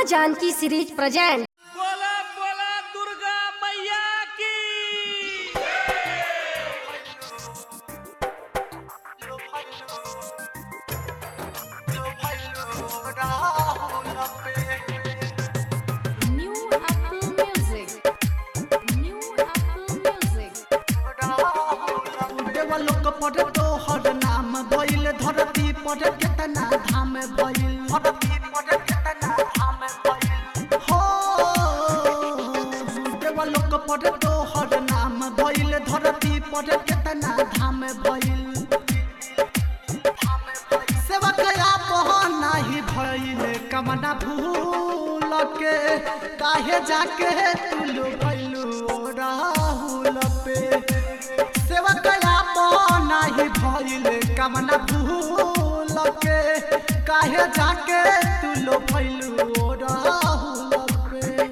माँ Janaki series present बोला बोला दुर्गा मैया की New Apple Music. New Apple Music. देवलोक पर तोहर नाम भइल धरती पर केतना धाम भइल धरती पर केतना धाम भइल हो देवलोक पर तोहर नाम भइल धरती पर केतना धाम भइल सेवक आप नाही भइल कमना भूल के काहे जाके तुलु भइलु राहुल पे सेवक आप नाही भइल कमना भूल के काहे जाके तुलु भइलु राहुल पे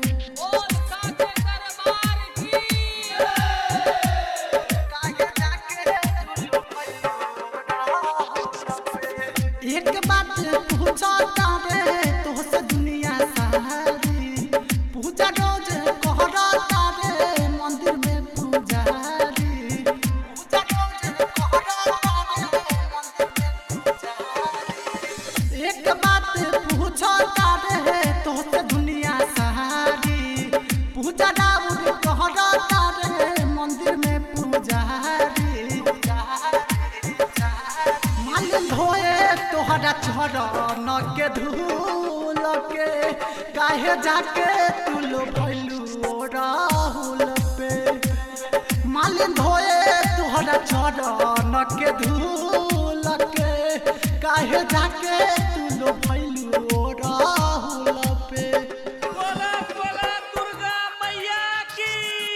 काहे जाके तुलु भइलु राहुल पे। एक बात पूछा तारे तोहसे दुनिया सारी पूजा रोज कहरा तारे मंदिर में पुजारी पूजा रोज कहरा तारे मंदिर में पुजारी एक बात पूछा तारे तोहसे दुनिया सारी पूजा राउर कहरा तारे मंदिर में पुजारी मालिन धोए तोहरा चरण के धूल के काहे जाके तुलो भइलू राहुल पे मालिन धोए तोहरा चरण के धूल के काहे जाके तुलो भइलू राहुल पे बोला बोला दुर्गा मैया की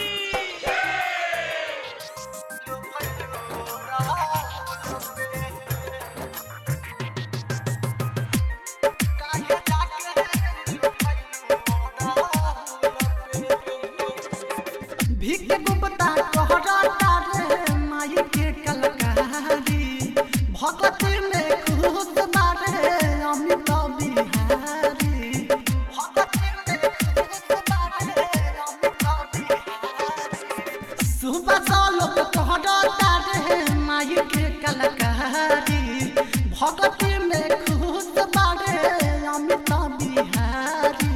भीख गुप्ता कहरा तारे माई के कलकारी भगती में खुद मारे अमित बिहारी भगती में खुद मारे अमित बिहारी सुबह सालोक कहरा तारे माई के कलकारी भगती में खुद मारे अमित बिहारी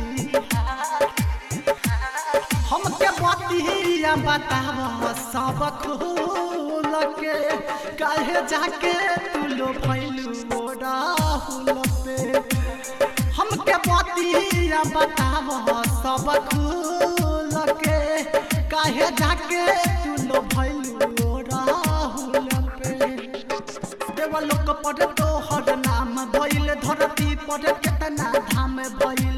हमके बतिया बताव सब खोल के काहे जाके तुलो फैलू राहुल पे हमके बतिया बताव सब खोल के काहे जाके तुलो फैलू राहुल पे देवलोक पर तोहर नाम भइल धरती पर केतना धाम भइल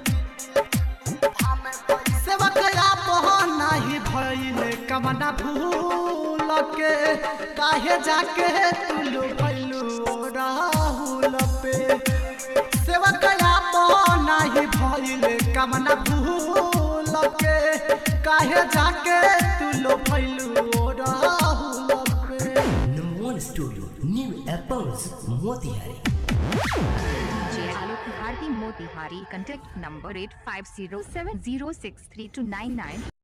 सेवक आप नाही भइल कमना भूल के काहे जाके तुलु भइलु राहुल पे सेवक आप नाही भइल कमना भूल के काहे जाके तुलु भइलु राहुल पे Number one studio, New Apples, Motihari. DJ Alok Bharti Motihari. Contact number 8507063299.